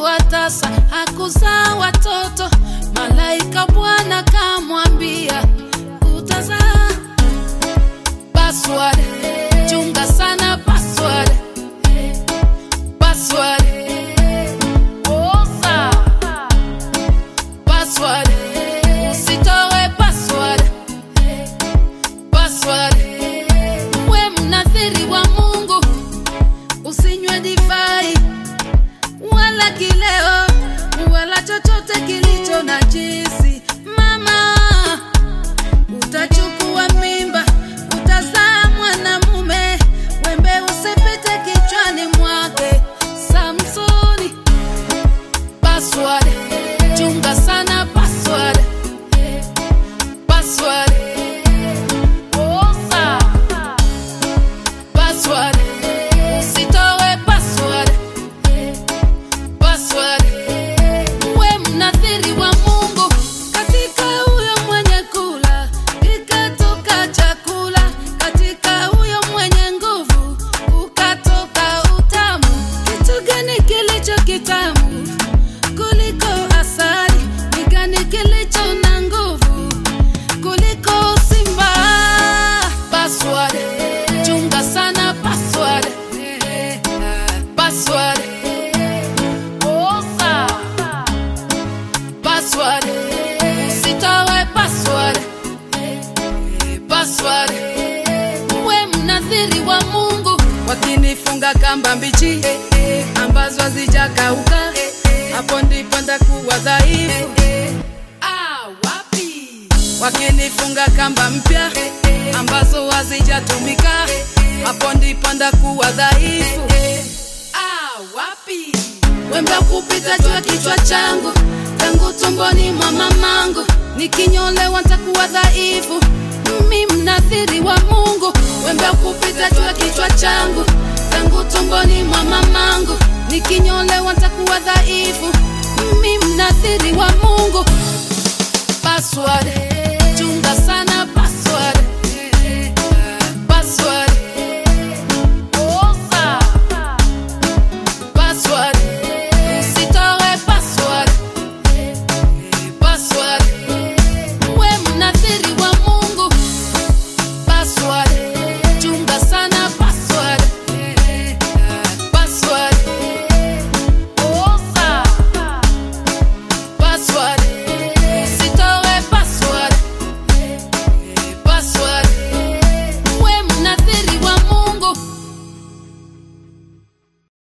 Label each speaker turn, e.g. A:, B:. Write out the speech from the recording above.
A: alikuwa tasa, hakuzaa watoto. Malaika Bwana kamwambia utazaa. Password, chunga sana password. Password, osa. Password, usitoe password. Password, we mnathiri wa Mungu, usinywe divai wala kileo wala chochote kilicho na jisi. Mama, utachukua mimba, utazaa mwanamume, wembe usipite kichwani mwake. Samsoni, password, chunga sana password, password, osa, password, usitoe password password. We mnathiri wa Mungu, katika huyo mwenye kula kikatoka chakula, katika huyo mwenye nguvu ukatoka utamu. Kitu gani kilicho kitamu kuliko asali? Ni gani kilicho na nguvu kuliko simba? Password, chunga sana password. Password. Osa. Password. Usitoe password. Password. We mnathiri wa Mungu, wakinifunga kamba mbichi ambazo hazijakauka, hapo ndipo ndakuwa dhaifu. Ah, wapi? Wakinifunga kamba mpya ambazo hazijatumika, hapo ndipo ndakuwa dhaifu. Ah, wapi? Wembe kupita juu ya kichwa changu tangu tumboni mwa mamangu, nikinyolewa ntakuwa dhaifu. Mimi mnathiri wa Mungu, wembe kupita juu ya kichwa changu tangu tumboni mwa mamangu, nikinyolewa ntakuwa dhaifu. Mimi mnathiri wa Mungu.